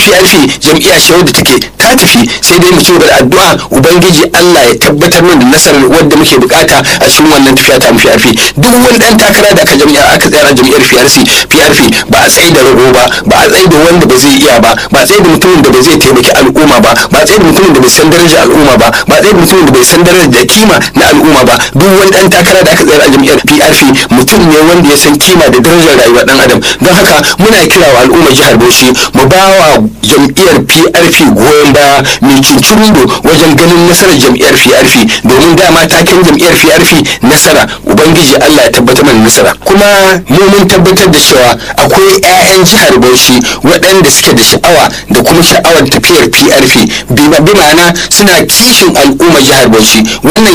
PRP jam'iyya ce wadda take ta tafi sai dai mu ci gaba da addu'a ubangiji Allah ya tabbatar mana da nasarar wadda muke bukata a cikin wannan tafiya ta mu PRP duk wani dan takara da aka jami'a aka tsaya a jam'iyyar PRC PRP ba a tsaye da rago ba ba a tsaye da wanda ba zai iya ba ba a tsaye da mutumin da ba zai taimaki al'umma ba ba a tsaye da mutumin da bai san darajar al'umma ba ba a tsaye da mutumin da bai san darajar da kima na al'umma ba duk wani dan takara da aka tsaya a jam'iyyar PRP mutum ne wanda ya san kima da darajar rayuwar dan adam don haka muna kira wa al'ummar jihar Bauchi mu ba wa jam'iyyar PRP goyon baya mai cincirindo wajen ganin nasarar jam'iyyar PRP domin dama taken jam'iyyar PRP nasara ubangiji Allah ya tabbatar mana nasara kuma mu mun tabbatar da cewa akwai 'ya'yan jihar Bauchi waɗanda suke da sha'awa da kuma sha'awar tafiyar PRP bi ma'ana suna kishin al'ummar jihar Bauchi wannan